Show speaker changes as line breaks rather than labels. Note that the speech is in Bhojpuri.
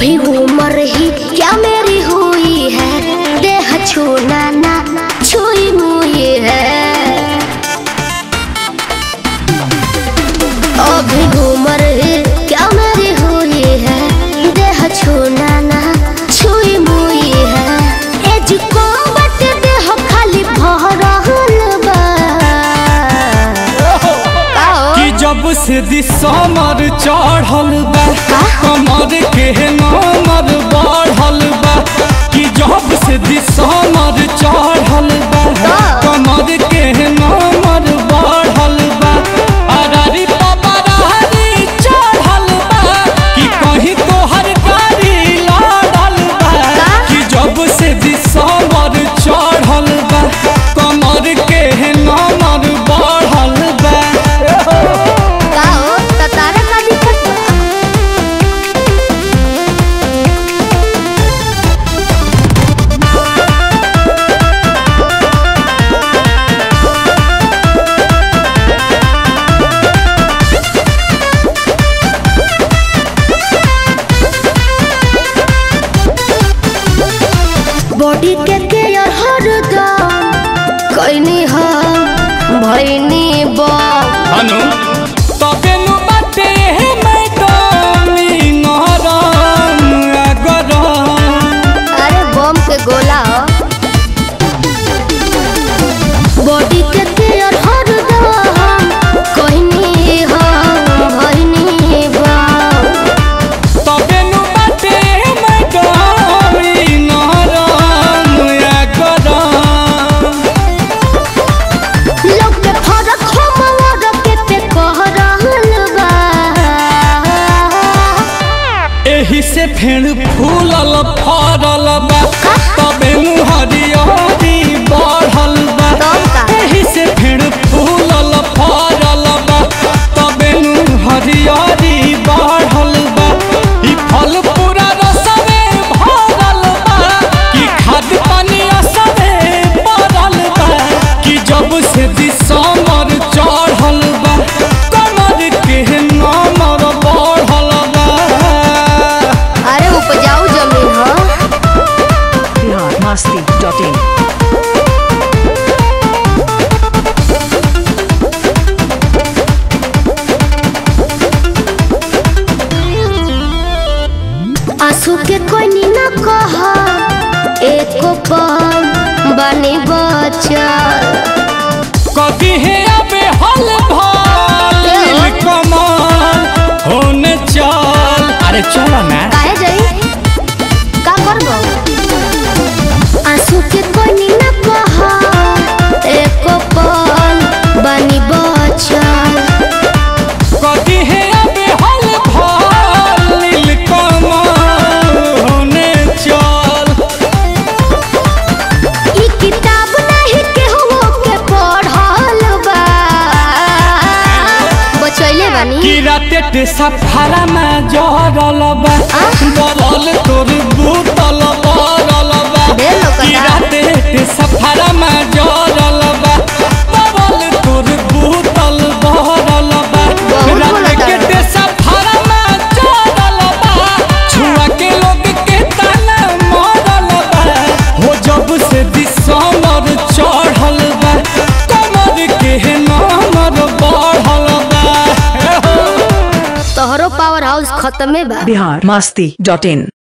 अभी उम्र ही क्या मेरी हुई है देह छूना ना छुई मुई है अभी उम्र ही क्या मेरी हुई है देह छूना ना छुई मुई है एज को बट देह खाली भरल बा आओ।
कि जब से दिसमर चढ़ल बा कमर के नमर बढ़ल बा कि जब से दिसमर चढ़ल बा कमर के नमर बढ़ल बा अरारी पपरारी चढ़ल बा कि कहीं तोहर गाड़ी लड़ल बा कि जब से दिसमर चढ़ल बा कमर के नमर बढ़ल बा
का हो त तारा का दिक्कत बा बॉडी के केयर हरदम कैनी हम भैनी बा
हनु तबे नु बाटे हे मैडम ई नरम अगरम
अरे बम के गोला बॉडी के केयर हरदम कैनी हम भैनी बा
तबे नु बाटे हे मैडम ई नरम अगरम
लोग के फरक हमर के पे कह रहल बा
एही से फेण फूलल फरल बा तबे नु हरियरी बढ़ल बा
तब का?
एही से फेण फूलल फरल बा तबे नु हरियरी बढ़ल बा ई फल पूरा रसवे भरल बा कि खाद पानी असरे पड़ल बा कि जब से दिसमर चढ़ल बा कमर के नमर बढ़ल बा
अरे उपजाऊ जमीन ह
biharmasti.in
आंसू के कोई न कह एको पल बनी बचल
कभी है अबे हल भाल कमाल होने चल अरे चलो ना
काहे जाई का करबो आंसू के कोई न कह एको पल बनी बचल
कभी है अबे हल भाल कमाल होने चल
ई किताब नहीं केहू के पढ़ल बा बचैले बानी
कि राते ते सफारा में जरल बा बरल तोर बूतल बरल बा
ढेर लोकता।
कि राते ते सफारा में जरल बा बरल तोर बूतल बरल बा
बहुत
राते
बोलता।
के ते सफारा में जरल बा छुआ के लोग के ताना मरल बा हो जब से दिसमर चढ़ल बा कमर के नमर बढ़ल बा
तोहरो पावर हाउस खत्मे बा
biharmasti.in